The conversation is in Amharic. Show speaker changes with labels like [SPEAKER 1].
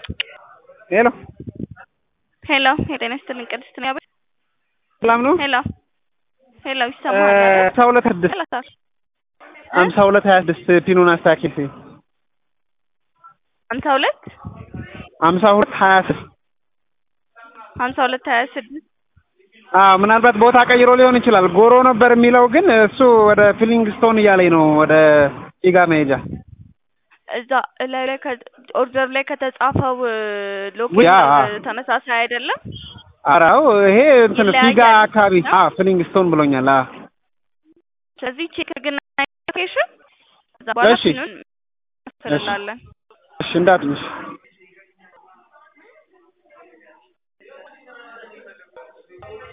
[SPEAKER 1] ሄሎ
[SPEAKER 2] ሄሎ የጤና ይስጥልኝ ቅድስት ነው ያበል
[SPEAKER 1] ሰላም ነው?
[SPEAKER 2] ሄሎ ሄሎ ይሰማል አይደል?
[SPEAKER 1] ሀምሳ ሁለት ስድስት
[SPEAKER 2] ሰላሳል
[SPEAKER 1] ሀምሳ ሁለት ሀያ ስድስት ፒኑን አስተካክል።
[SPEAKER 2] ሀምሳ ሁለት
[SPEAKER 1] ሀምሳ ሁለት ሀያ ስድስት
[SPEAKER 2] ሀምሳ ሁለት ሀያ ስድስት
[SPEAKER 1] አዎ ምናልባት ቦታ ቀይሮ ሊሆን ይችላል። ጎሮ ነበር የሚለው ግን እሱ ወደ ፊሊንግ ስቶን እያለኝ ነው ወደ ፊጋ መሄጃ
[SPEAKER 2] እዛ ላይ ላይ ኦርደር ላይ ከተጻፈው
[SPEAKER 1] ያ።
[SPEAKER 2] ሎኬሽን ተመሳሳይ አይደለም።
[SPEAKER 1] አራው ይሄ እንትን ፊጋ
[SPEAKER 2] ይለያያል።
[SPEAKER 1] አካባቢ አ ፊሊንግ ስቶን ብሎኛል። አ
[SPEAKER 2] ስለዚህ ቼክ ግን ሎኬሽን እዛ በኋላ
[SPEAKER 1] እሺ።
[SPEAKER 2] ፒኑን እንላለን።
[SPEAKER 1] እሺ እንዳትልሽ